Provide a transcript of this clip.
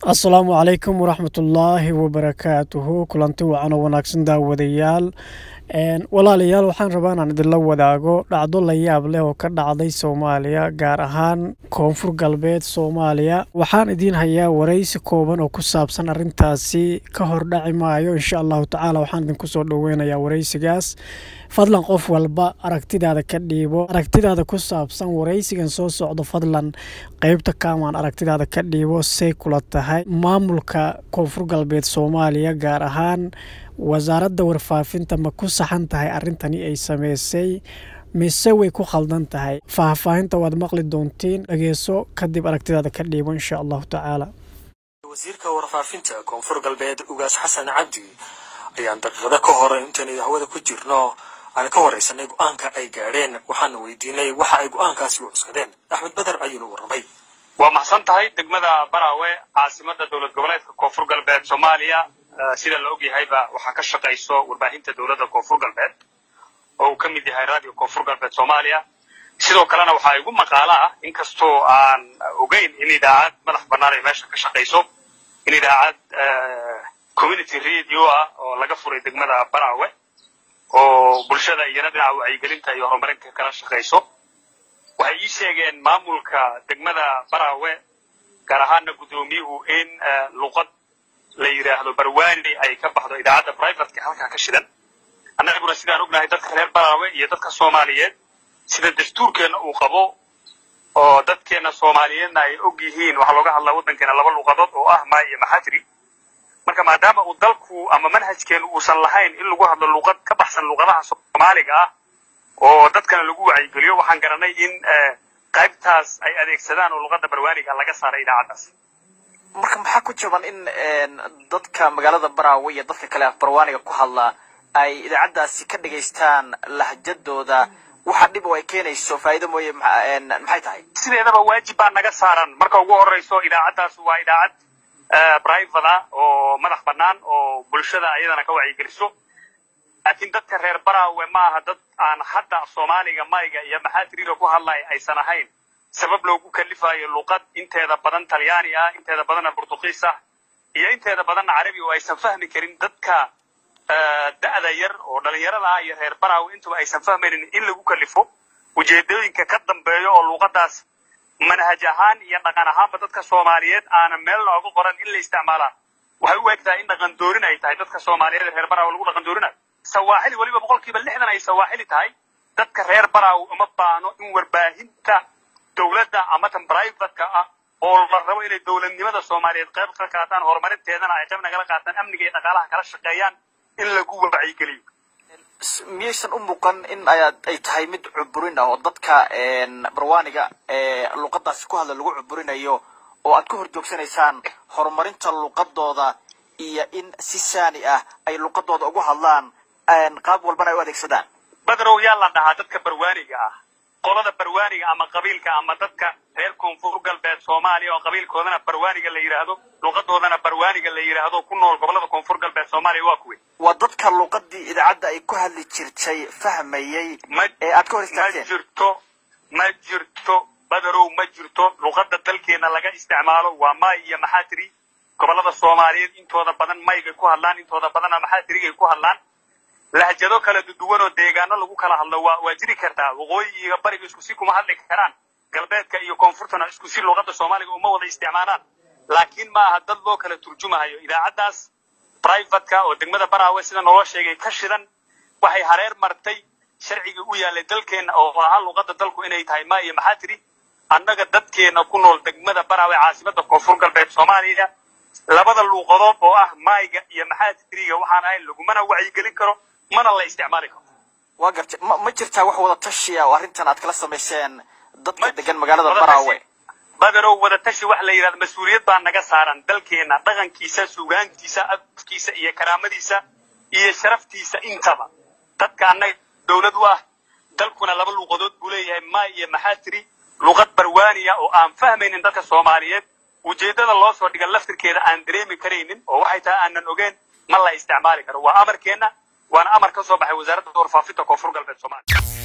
asalaamu calaykum waraxmatullaahi wabarakaatuhu kulanti wacan oo wanaagsan daawadayaal walaalayaal waxaan rabaa inaan idinla wadaago dhacdo la yaab leh oo ka dhacday soomaaliya gaar ahaan koonfur galbeed soomaaliya waxaan idiin hayaa waraysi kooban oo ku saabsan arintaasi ka hor dhaci maayo insha allahu tacaala waxaan idinku soo dhoweynayaa waraysigaas fadlan qof walba aragtidaada ka dhiibo aragtidaada ku saabsan waraysigan soo socdo fadlan qeybta kaamaan aragtidaada ka dhiibo say kula tahay maamulka koonfur galbeed soomaaliya gaar ahaan wasaaradda warfaafinta ma ku saxan tahay arrintani ay sameysay mise way ku khaldan tahay faahfaahinta waad maqli doontiin dhageeso kadib aragtidaada ka dhiibo insha allahu tacaala wasiirka warfaafinta koonfur galbeed ugaas xasan cabdi ayaan daqiiqado ka hor intaynu hawada ku jirno aan ka waraysanay go-aanka ay gaadheen waxaana weydiinay waxa ay go-aankaasi u cuskadeen axmed beder ayuuna warramay waa maxsan tahay degmada baraawe caasimada dowlad goboleedka koonfur galbeed soomaaliya sida la ogyahayba waxaa ka shaqayso warbaahinta dowladda koonfur galbeed oo uu ka mid yahay radio koonfur galbeed soomaaliya sidoo kalena waxaa igu maqaalo ah inkastoo aan ogeyn in idaacad madax bannaan ay meesha ka shaqayso in idaacad community radio ah oo laga furay degmada baraawe oo bulshada iyana dhinaca wacyigelinta iyo horumarinta kala shaqayso waxay ii sheegeen maamulka degmada baraawe gaar ahaana guddoomiyuhu in luqad la yidhaahdo barwaani ay ka baxdo idaacadda brivateka halkaa ka shidan annaguna sidaan ognahay dadka reer baraawe iyo dadka soomaaliyeed sida dastuurkeenna uu qabo oo dadkeenna soomaaliyeedna ay og yihiin waxaa looga hadlaa waddankeena laba luqadood oo ah maa iyo maxatri marka maadaama uu dalku ama manhajkeenu uusan lahayn in lagu hadlo luqad ka baxsan luqadaha soomaaliga ah oo dadkana lagu wacyigeliyo waxaan garanay in qaybtaas ay adeegsadaan oo luqadda barwaaniga laga saaray idaacaddaas marka maxaa ku jaban in dadka magaalada baraawe iyo dadka kale af barwaaniga ku hadla ay idaacaddaasi ka dhagaystaan lahjadooda waxa dhib oo ay keenayso faa'iido mooye maxay tahay sideedaba waajib baa naga saaran marka ugu horreyso idaacaddaas waa idaacad private ah oo madax bannaan oo bulshada ayadana ka wacyigeliso laakiin dadka reer baraawe ma aha dad aan hadda soomaaliga mayga iyo maxaatiriga ku hadlay aysan ahayn sabab loogu kalifayo luqad inteeda badan talyaani ah inteeda badanna burtuqiis ah iyo inteeda badanna carabi oo aysan fahmi karin dadka da'da yar oo dhalinyarada ah iyo reer baraawe intuba aysan fahmaynin in lagu kalifo ujeedooyinka ka dambeeyo oo luqaddaas manhaj ahaan iyo dhaqan ahaanba dadka soomaaliyeed aanan meel looga qoran in la isticmaalaa waxay u egtahay in dhaqan doorin ay tahay dadka soomaaliyeed ee reer baraawe lagu dhaqan doorinayo sawaaxili weliba boqolkiiba lixdan ay sawaaxili tahay dadka reer baraawe uma baahno in warbaahinta dowladda ama tan brivatka ah oo la rabo inay dowladnimada soomaaliyeed qayb ka qaataan horumarinteedana ay qayb nagala qaataan amniga iyo dhaqaalaha kala shaqeeyaan in lagu wacyigeliyo miyaysan u muuqan in ay tahay mid cuburin ah oo dadka barwaaniga luqadaasi ku hadla lagu cuburinayo oo aad ka hor joogsanaysaan horumarinta luqadooda iyo in si saani ah ay luqadooda ugu hadlaan qaab walbana ay u adeegsadaan badrow yaa la dhahaa dadka barwaaniga ah qolada barwaaniga ama qabiilka ama dadka reer koonfur galbeed soomaaliya oo qabiilkoodana barwaaniga la yidhaahdo luqadoodana barwaaniga la yidhaahdo ku nool gobolada koonfur galbeed soomaaliya waa kuwe waa dadka luqadii idaacadda ay ku hadli jirtay fahmayey ee aad ka hor ma istaagteen jirto ma jirto badarow ma jirto luqadda dalkeena laga isticmaalo waa may iyo maxaatiri gobolada soomaaliyeed intooda badan maygay ku hadlaan intooda badanna maxaatirigay ku hadlaan lahjado kala duwan oo deegaano lagu kala hadlo waa waa jiri kartaa waqooyi iyo bariga isku si kuma hadli karaan galbeedka iyo koonfurtana isku si luqadda soomaaliga uma wada isticmaalaan laakiin ma aha dad loo kala turjumahayo idaacaddaas brivatka oo degmada baraawe sida naloo sheegay ka shidan waxay hareer martay sharcigii u yaalay dalkeenna oo ahaa luqadda dalku inay tahay ma iyo maxaa tiri annaga dadkeena ku nool degmada baraawe caasimada koonfur galbeed soomaaliya labada luuqadood oo ah mayga iyo maxaa tiriga waxaan ahayn lagumana wacyigelin karo mana la isticmaali karo waa gartay ma ma jirtaa wax wada tashiya oo arrintan aad kala samayseen dadka degan magaalada baraawe badarow wadatashi wax la yidhahdo mas-uuliyad baa naga saaran dalkeena dhaqankiisa sugaantiisa afkiisa iyo karaamadiisa iyo sharaftiisa intaba dadka annaga dowlad u ah dalkuna laba luuqadood buu leeyahay ma iyo maxaa tiri luqad barwaaniya oo aan fahmaynin dadka soomaaliyeed ujeeddada loo soo dhiga laftirkeeda aan dareemi karaynin oo waxay tahay aanan ogeen ma la isticmaali karo waa amarkeenna waana amar ka soo baxay wasaaradda warfaafinta koonfur galbeed soomaaliya